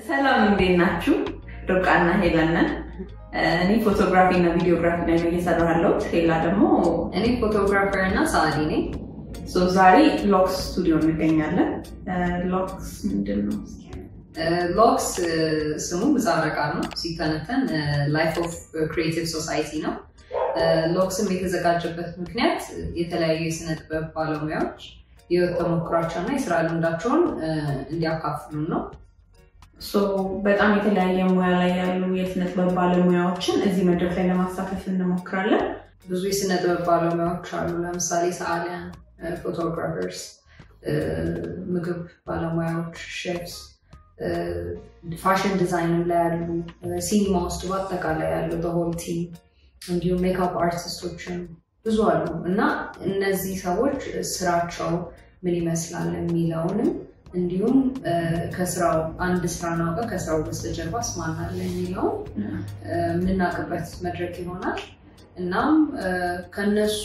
ሰላም እንዴት ናችሁ? ርብቃና ሄለን ነን። እኔ ፎቶግራፊ እና ቪዲዮግራፊ ላይ ነው እየሰራሁ ያለሁት። ሄላ ደግሞ እኔ ፎቶግራፈር እና ሰዓሊ ነኝ። ሶ ዛሬ ሎክስ ስቱዲዮ እንገኛለን። ሎክስ ምንድን ነው? ሎክስ ስሙ ምህጻረ ቃል ነው። ሲተነተን ላይፍ ኦፍ ክሪኤቲቭ ሶሳይቲ ነው። ሎክስም የተዘጋጀበት ምክንያት የተለያዩ የስነ ጥበብ ባለሙያዎች የህይወት ተሞክሯቸውና የስራ ልምዳቸውን እንዲያካፍሉ ነው። ሶ በጣም የተለያየ ሙያ ላይ ያሉ የስነ ጥበብ ባለሙያዎችን እዚህ መድረክ ላይ ለማሳተፍ እንሞክራለን። ብዙ የስነ ጥበብ ባለሙያዎች አሉ። ለምሳሌ ሰዓሊያን፣ ፎቶግራፈርስ፣ ምግብ ባለሙያዎች፣ ሼፍስ፣ ፋሽን ዲዛይን ላይ ያሉ፣ ሲኒማ ውስጥ በአጠቃላይ ያሉ በሆል ቲም እንዲሁም ሜካፕ አርቲስቶችን ብዙ አሉ እና እነዚህ ሰዎች ስራቸው ምን ይመስላል የሚለውንም እንዲሁም ከስራው አንድ ስራ ናውቀ ከስራው በስተጀርባ ማን አለ የሚለውን የምናውቅበት መድረክ ይሆናል። እናም ከነሱ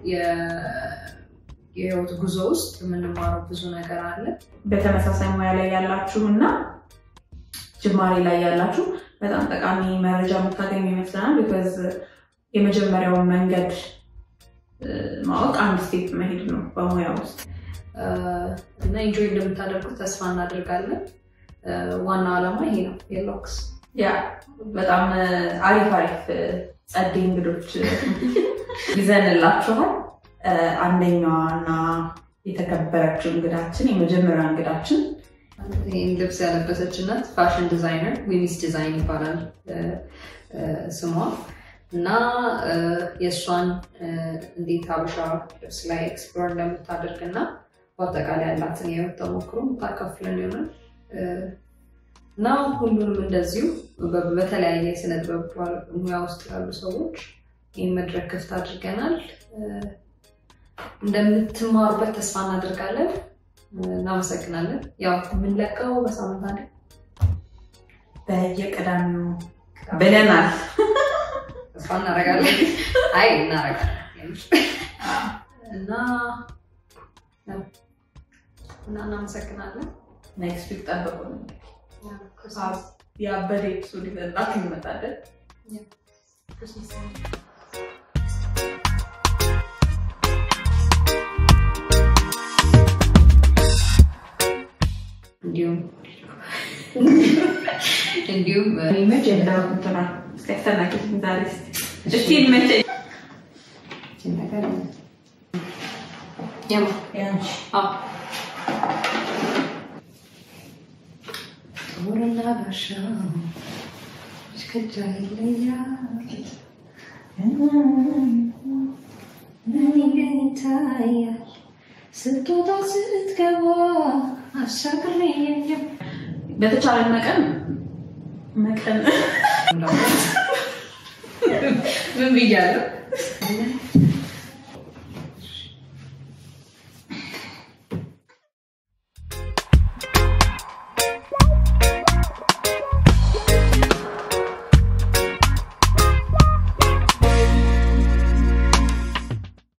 የህይወት ጉዞ ውስጥ የምንማረው ብዙ ነገር አለ። በተመሳሳይ ሙያ ላይ ያላችሁ እና ጅማሬ ላይ ያላችሁ በጣም ጠቃሚ መረጃ የምታገኙ ይመስለናል። ቢኮዝ የመጀመሪያውን መንገድ ማወቅ አንድ ስቴፕ መሄድ ነው በሙያ ውስጥ እና ኢንጆይ እንደምታደርጉት ተስፋ እናደርጋለን። ዋና ዓላማ ይሄ ነው የሎክስ ያ በጣም አሪፍ አሪፍ ጸዴ እንግዶች ይዘንላችኋል። አንደኛዋ እና የተከበረችው እንግዳችን የመጀመሪያ እንግዳችን ይህን ልብስ ያለበሰች እናት ፋሽን ዲዛይነር ዊሚስ ዲዛይን ይባላል ስሟ እና የእሷን እንዴት ሀበሻ ልብስ ላይ ኤክስፕሎር እንደምታደርግ እና በአጠቃላይ ያላትን የህይወት ተሞክሮ ታካፍለን ይሆናል እና ሁሉንም እንደዚሁ በተለያየ የስነ ጥበብ ሙያ ውስጥ ያሉ ሰዎች ይህን መድረክ ክፍት አድርገናል። እንደምትማሩበት ተስፋ እናደርጋለን። እናመሰግናለን። ያው የምንለቀው በሳምንት አንዴ በየቅዳሜው ብለናል። ተስፋ እናደርጋለን። አይ እናደርጋለን እና እና እናመሰግናለን። ኔክስት ዊክ ጠብቁ። የአበደ ኤፒሶድ ይዘንላችሁ እንመጣለን። እንዲሁም እንዲሁም መቼ እንደምትና እስኪያስተናግድ ዛሬ እስቲ ይመቸኝ። ነገር ያማ አዎ ጸጉርና ጋሻው እስከጃ ይለያል ምን ይታያል ስትወጣ ስትገባ አሻግሬ የለም በተቻለ መጠን መጠን ምን ብያለሁ?